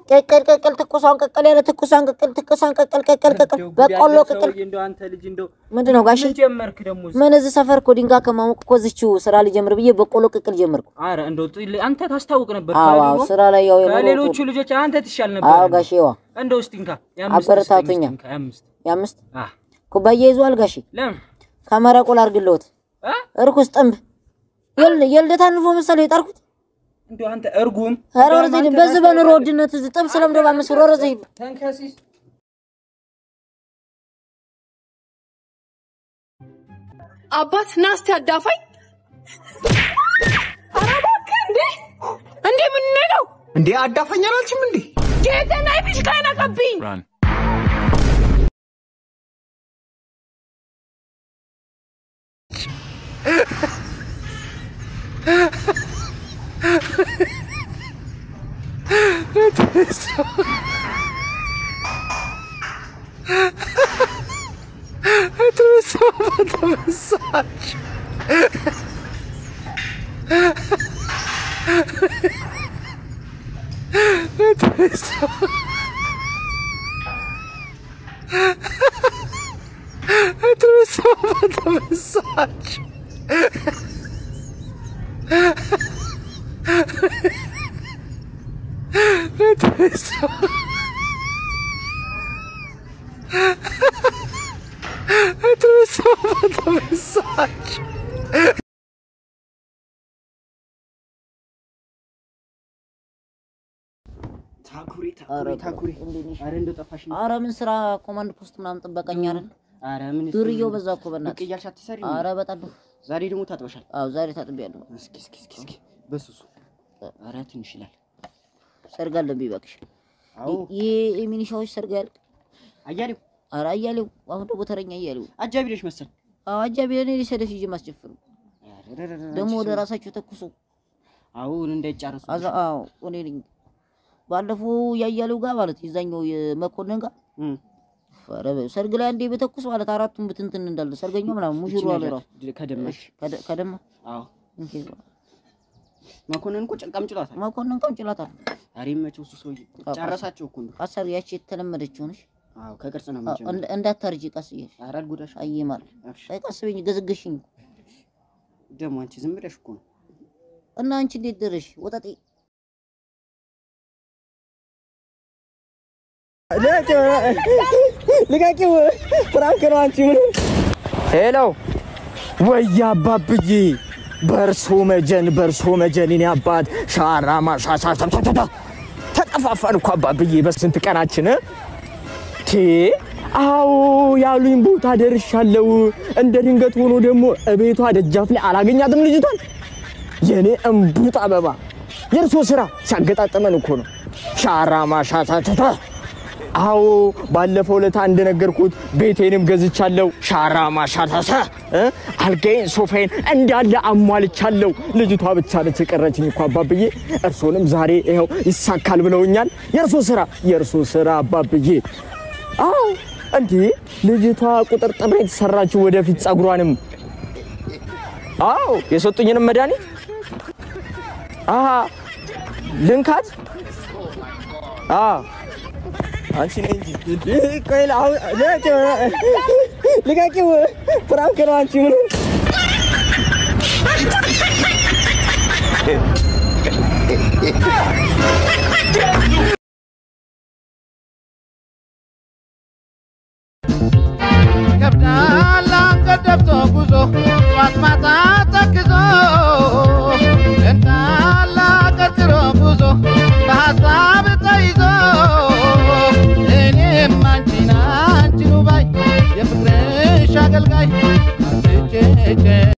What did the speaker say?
ቅቅል ቅቅል ትኩሷን ቅቅል ያለ ትኩሷን ቅቅል ትኩሷን ቅቅል ቅቅል ቅቅል እንደው ጉድ በቆሎ ያለው ቅቅል ሰውዬ፣ እንደው አንተ ልጅ እንደው ምንድን ነው ጋሼ? ምን ጀመርክ ደግሞ? እዚህ? ምን እዚህ ሰፈር እኮ ድንጋይ ከማሞቅ እኮ እዚችው ስራ ሊጀምር ብዬ በቆሎ ቅቅል ጀመርኩ። ኧረ እንደው ጥል- አንተ ታስታውቅ ነበር አዎ ከድሮ አዎ፣ ስራ ላይ ያው የኖረው ከሌሎቹ ልጆች አንተ ትሻል ነበር። አዎ ጋሼ ዋ እንደው እስቲ እንካ የአምስት አበረታቱኛ። ስጠኝ፣ እስቲ እንካ የአምስት የአምስት አህ ኩባያ ይዟል ጋሼ። ለምን ከመረቁ ላድርግልዎት አ እርኩስ ጥንብ የል- የልደት አንፎ መሰለህ የጠርኩት። እንደው አንተ እርጉም ኧረ ወደዚህ ሂድ። በዚህ በኑሮ ውድነት እዚህ ጥብስ ለምዶ በአምስት ብር ወደዚህ ሂድ። ተንከሲስ አባት ናስቲ አዳፋኝ። ኧረ እባክህ እንዴ! እንዴ ምን ነው እንዴ አዳፈኝ አላልሽም እንዴ? ጌታና ቢሽካ ነቀብኝ። ታኩሪ ኧረ ታኩሪ ታኩሪ እንዴት ነሽ? ኧረ እንደው ጠፋሽ ኧረ ምን ስራ ኮማንድ ፖስት ምናምን ጥበቀኛ አይደል? ኧረ ምን ዱርዬው በዛ እኮ ብቅ በእናትህ። እያልሽ አትሰሪ ኧረ በጣም ዛሬ ደግሞ ታጥበሻል አዎ ዛሬ ታጥቤያለሁ። እስኪ እስኪ እስኪ እስኪ በሱሱ ኧረ ትንሽ ይላል ሰርግ አለብኝ እባክሽ። አዎ ይሄ የሚኒሻዎች ሰርግ ያልቅ። አያሌው ኧረ አያሌው አሁን ደግሞ ተረኛ አያሌው። አጃቢ ነሽ መሰል አዎ አጃቢ ለኔ ሊሰደፍ ይዤ ማስጨፍሩ ደግሞ ወደ ራሳቸው ተኩሱ። አሁን እንዳይጫረሱ አዛ አዎ እኔ ነኝ። ባለፈው ያያሌው ጋር ማለት የዛኛው የመኮንን ጋር እም ኧረ በ- ሰርግ ላይ አንዴ በተኩስ ማለት አራቱም ብትንትን እንዳለ ሰርገኛው ምናምን ሙሽሩ አለ ራሱ ከደመሽ ከደ- ከደማ አዎ እንኪ መኮንን እኮ ጨንቃም ጭሏታል መኮንን ቀምጭላታል። ኧረ ይመቸው እሱ ሰውዬ ጨረሳቸው እኮ እንደው አሰር ያቺ የተለመደችው ነሽ። አዎ ከቅርጽ ነው አዎ፣ የምንጀምረው እንደ- እንዳታርጂ ቀስ እያልሽ ኧረ አልጎዳሽ አይማል አብሽር አይ ቀስ በይኝ ገዝግሽኝ ደግሞ አንቺ ዝም ብለሽ እኮ ነው እና አንቺ እንዴት ደረሽ ወጠጤ ልቀቂው! ፍራንክ ነው። አንቺ ምን ሄሎ፣ ወይ አባብዬ፣ በርሶ መጀን፣ በርሶ መጀን፣ የኔ አባት ሻራ ማሳሳ ተጠፋፋን እኮ አባብዬ፣ በስንት ቀናችን ቴ አዎ ያሉኝ ቦታ ደርሻለሁ። እንደ ድንገት ሆኖ ደግሞ እቤቷ ደጃፍ ላይ አላገኛትም ልጅቷን። የኔ እምቡጥ አበባ የእርሶ ስራ ሲያገጣጠመን እኮ ነው። ሻራ ማሻታተታ አዎ ባለፈው ለታ እንደነገርኩት ቤቴንም ገዝቻለሁ። ሻራ ማሻታተ እ አልጋዬን ሶፋዬን እንዳለ አሟልቻለሁ። ልጅቷ ብቻ ነች የቀረችኝ እኮ አባብዬ። እርሶንም ዛሬ ይኸው ይሳካል ብለውኛል። የእርሶ ስራ የእርሶ ስራ አባብዬ። አዎ እንዴ ልጅቷ ቁጥር ጥሬ የተሰራችው ወደፊት ጸጉሯንም አዎ የሰጡኝንም መድኃኒት አሀ ልንካት አ አንቺ ነኝ እንጂ ቆይ አሁን ልቀቂው ፍራንክ ነው አንቺ ምን ይከብዳል አንገት ደፍቶ ጉዞ ጠዋት ማታ ተክዞ እንዳለ ቀጥሮ ጉዞ በሀሳብ ተይዞ እኔም አንቺን አንቺኑ ባይ የፍቅርሽ አገልጋይ አትጨጨ